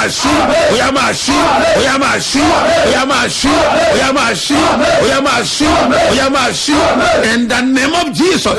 máa ṣí ó yá máa ṣí ó yá máa ṣí ó yá máa ṣí ó yá máa ṣí ó yá máa ṣí ó yá máa ṣí in the name of jesus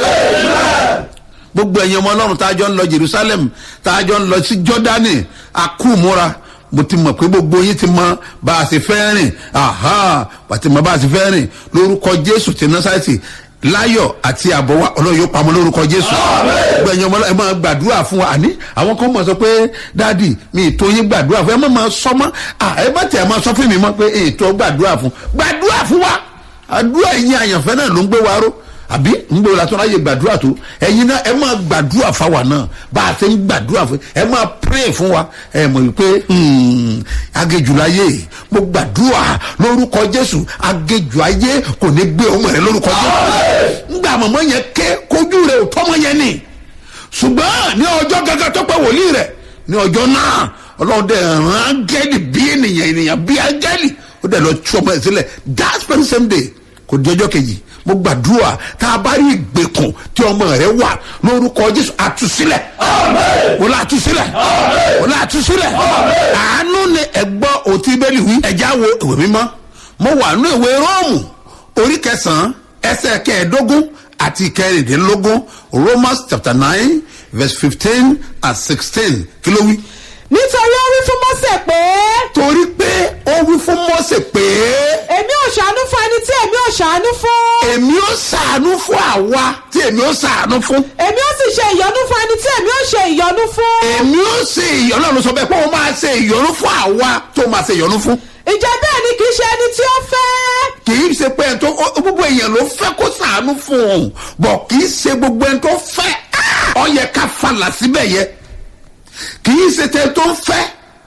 gbogbo ẹ̀yin ọmọ ọlọ́run tá a jọ ń lọ jerusalem tá a jọ ń lọ sí jordani akúmúra mo ti mọ̀ pé gbogbo yín ti mọ bá a ṣe fẹ́ rìn aha àti mọ bá a ṣe fẹ́ rìn lórúkọ jésù ti násàtì láyọ̀ àti àbọ̀wá ọlọ́run yóò pamọ́ lórúkọ jésù gbogbo ẹ̀yin ọmọ ọlọ́run ẹ máa gbàdúrà fún wa àní àwọn kan mọ̀ sọ pé dáàdì mi ì tó yín gbàdúrà fún ẹ má máa sọ mọ́ ẹ má tẹ̀ ẹ máa sọ fún mi mọ́ pé ètò gbàdúrà fún gbàdúrà fún wa àdúrà ẹ̀yin àyànfẹ́ náà ló ń gbé wa ró àbí ngbò la tọ́lá yẹ gbàdúrà tó ẹ̀yin náà ẹ máa gbàdúrà fáwa náà bá a ti ń gbàdúrà fún ẹ máa pray fún wa ẹ mọ̀ wípé agéjùláyé mo gbàdúrà lórúkọ jésù agéjùláyé kò ní gbé ọmọ rẹ lórúkọ jésù ngbà mọ̀mọ́ yẹn ké kojú rẹ ò tọ́mọ yẹn ni ṣùgbọ́n ní ọjọ́ gángan tó pẹ́ wòlíì rẹ̀ ní ọjọ́ náà ọlọ́run dẹ̀ rán áńgẹ́lì bí ènìyàn ènìyàn bí áńgẹ́lì ó dẹ̀ lọ tú ọmọ ẹ̀ sílẹ̀ that very same day kò di ọjọ́ kejì mo gbàdúrà tá a bá rí ìgbèkùn tí ọmọ rẹ wà lórúkọ jésù àtúnṣílẹ̀ wọ́n lọ àtúnṣílẹ̀ wọ́n lọ àtúnṣílẹ̀ àánú ni ẹ̀gbọ́n òtí bẹ́ẹ̀lì wí ẹ̀já wo ìwé mímọ́ mo wà nínú ìwé róòmù orí kẹsàn-án ẹsẹ̀ kẹẹ̀ẹ́dógún àti kẹrìndínlógún romans chapter nine verse fifteen and sixteen kí ló wí. nítorí ó wí fún mọ́sẹ̀ pé torí pé ó wí fún mọ́sẹ̀ pé èmi ò ṣàánú fún ẹni tí èmi ò ṣàánú fún èmi ó sàánú fún àwa tí èmi ó sàánú fún. èmi ó sì ṣe ìyọnu fún ẹni tí èmi ò ṣe ìyọnu fún èmi ó ṣe ìyọnu ọlọ́run sọ bẹ́ẹ̀ pé ó máa ṣe ìyọnu fún àwa tó máa ṣe ìyọnu fún. ìjẹ́ bẹ́ẹ̀ ni kì í ṣe ẹni tí ó fẹ́ kì í ṣe pé ẹni tó ó- gbogbo èèyàn ló fẹ́ kó sàánú fún òun bọ̀ kì í ṣe gbogbo ẹni tó fẹ́ ọ yẹ ká falà síbẹ̀ yẹ kì í ṣe tẹ tó fẹ́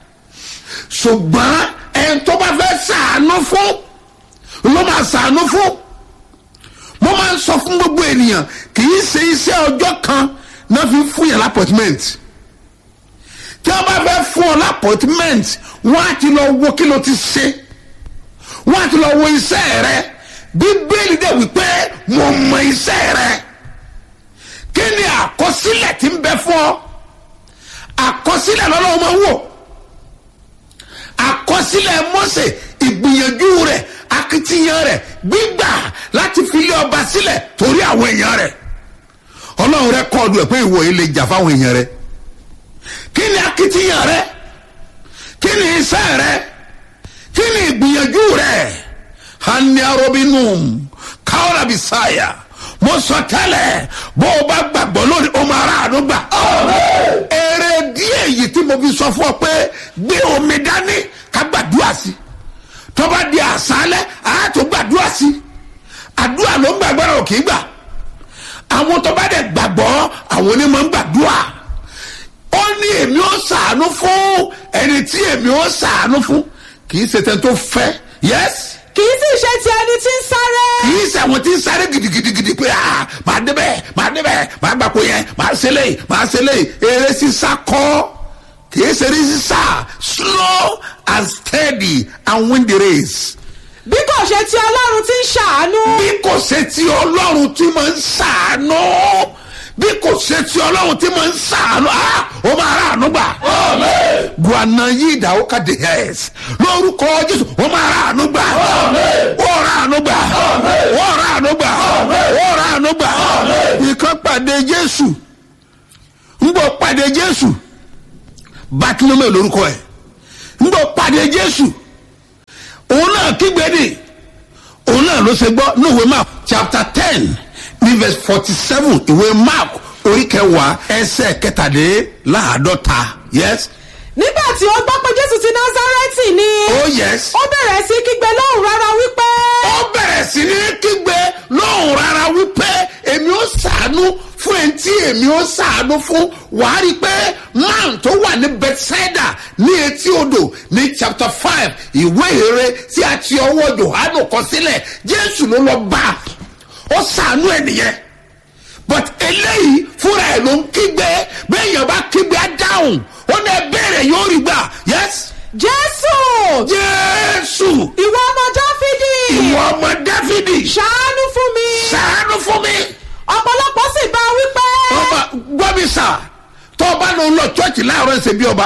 ṣùgbọ́n ẹni tó bá fẹ́ sàánú fún ló máa sàánú fún mo máa ń sọ fún gbogbo ènìyàn kì í ṣe iṣẹ́ ọjọ́ kan náà fi fún yàrá appointment tí wọ́n bá fẹ́ fún ọ lápọ̀tmẹ́ǹt wọ́n á ti lọ wo kí ló ti ṣe wọ́n á ti lọ wo iṣẹ́ rẹ bíbélì dẹ̀ wípé mo mọ iṣẹ́ rẹ kí ni àkọsílẹ̀ tí ń bẹ fún ọ àkọsílẹ̀ lọ́lọ́wọ́ máa ń wò àkọsílẹ̀ mọ́sẹ̀ ìgbìyànjú rẹ̀ akitiyan rẹ̀ gbígbà láti fi lé ọba sílẹ̀ torí àwọn èèyàn rẹ̀ ọlọ́run rẹ kọ́ ọdún ẹ̀ pé ìwọ yìí lè jà fáwọn èèyàn rẹ̀ kí ni akitiyan rẹ kí ni iṣẹ́ rẹ kí ni ìgbìyànjú rẹ hania robinum kaola bisaya mo sọ tẹ́lẹ̀ bó o bá gbàgbọ́ lórí o máa ra àánú gbà. èrè díẹ̀ yìí tí mo fi sọ fún ọ pé gbé omi dání ká gbàdúrà sí tọ́ba di àṣálẹ̀ àá tó gbàdúrà sí àdúrà ló ń gbàgbọ́ra ò kì í gbà àwọn tọ́ba dẹ̀ gbàgbọ́ àwọn onímọ̀ ń gbàdúrà ó ní èmi ó sàánú fún ẹni tí èmi ó sàánú fún kì í ṣe tẹ́ tó fẹ́ yes kì í sì ṣe ti ẹni tí ń sáré kì í ṣe àwọn tí ń sáré gidigidigidi pé ah màá débẹ̀ màá débẹ̀ màá gbàgbó yẹn màá ṣe lè màá ṣe lè eré sísá kọ́ kì í ṣe eré sísá slow and steady and win the race bí kò ṣe ti ọlọ́run tí ń ṣàánú bí kò ṣe ti ọlọ́run tí máa ń ṣàánú bí kò ṣe ti ọlọ́run tí máa ń ṣàánú ah ó máa rà àánú gbà. guana yìí ìdáwó kàdé ẹs lórúkọ jésù ó máa rà àánú gbà. ó rà àánú gbà. ó rà àánú gbà. ó rà àánú gbà. ìkan pàdé jésù ń bọ̀ pàdé jésù bàtúmọ̀ lórúkọ ẹ̀ ń bọ̀ pàdé jésù òun náà kígbe ni òun náà ló ṣe gbọ́ ní ìwé mark chapter ten ní verse forty seven ìwé mark orí kẹwàá ẹsẹ̀ kẹtàléláàádọ́ta yes nígbà tí ó gbọ́ pé jésù ti násárẹ́tì ni oh yes ó bẹ̀rẹ̀ sí kígbe lóhùn rárá wípé ó bẹ̀rẹ̀ sí ní kígbe lóhùn rárá wípé èmi ó sàánú fún ẹni tí èmi ó sàánú fún wàá rí i pé man tó wà ní bethsaida ní etí odò ní chapter five ìwé ìrere tí a ti ọwọ́ johanu kọ sílẹ̀ jésù ló lọ bá a ó sàánú ẹ̀ nìyẹn but eléyìí fúnra ẹ̀ ló ń kígbe bẹ́ẹ̀ yẹn bá kígbe á dáhùn ó ní ẹ bẹ̀rẹ̀ yóò rí gbà yes jésù jésù ìwọ ọmọ dáfídì ìwọ ọmọ dáfídì ṣàánú fún mi sàánú fún mi. ọ̀pọ̀lọpọ̀ sì bá a wípé ọba gbọ́mi sà tó o bá lọ lọ chọ́ọ̀chì láàárọ̀ ẹsẹ̀ bí ọba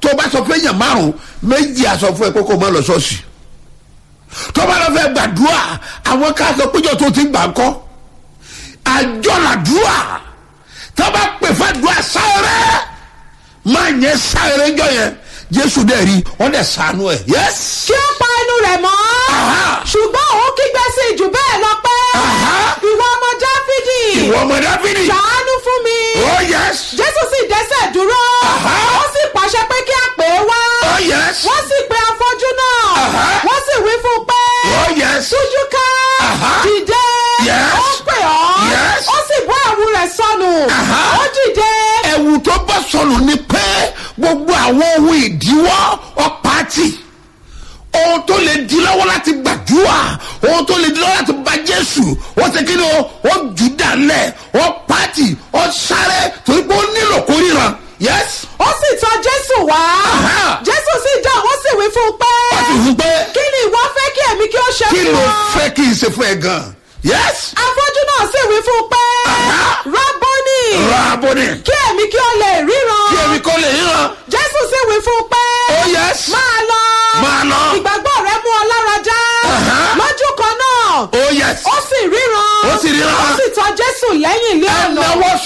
tó o bá sọ fún èèyàn márùn méjì á sọ fún ẹ pé kó o má lọ ṣọ́ọ̀ṣì tó o bá lọ fẹ́ gbàdúrà àwọn ká sọ péjọ tó ti ń gbà ń kọ́ àjọ làdúrà tó o bá pè fún àdúrà sáré máa yẹn sáré jọ yẹn jésù dẹ̀ rí wọ́n dẹ̀ sànú ẹ̀ yẹ́s. kí ó pa ẹnu rẹ̀ mọ́ Aha. ṣùgbọ́n òun kígbe sí jù bẹ́ẹ̀ lọ pé Aha. ìwọ ọmọ dáfídì ìwọ ọmọ dábìlì. ṣàánú fún mi oh yes. jésù sì dẹ́sẹ̀ dúró Aha. ó sì pàṣẹ pé kí a pè é wá oh yes. wọ́n sì pe afọ́jú náà Aha. wọ́n sì wí fún un pé oh yes. tújú ká Aha. dìde Yes. ó pè ọ́ Yes. ó sì bọ́ ẹ̀wù rẹ̀ sọnù Aha. ó dìde ẹ̀wù tó bá sọnù ni pé gbogbo àwọn ohun ìdíwọ́ ọ̀pá-tì ohun tó lè di lọ́wọ́ láti gbàdúrà ohun tó lè di lọ́wọ́ láti bá jésù ó ṣe kí ni o ó jù dálẹ̀ ó pàtì ó sáré torí pé ó nílò kó ríran yes ó sì tọ̀ jésù wá Aha. jésù sì dáhùn ó sì wí fún un pé ó sì fún pé kí ni ìwọ fẹ́ kí èmi kí ó ṣe kí fún ló ọ fẹ́ kí n ṣe fún ẹ gan yes afọ́jú náà sì wí fún un pé Aha. rábọ́nì ra abóni kí èmi kí ó lè ríran kí èmi kò lè ríran jésù sì wí fún un pé oh yes máa lọ máa lọ ìgbàgbọ́ rẹ mú ọ lára já Aha. lójú kan náà oh yes ó sì ríran Ó sì ríran. ó sì tọ̀ jésù lẹ́yìn ilé ẹ ọ̀nà náwó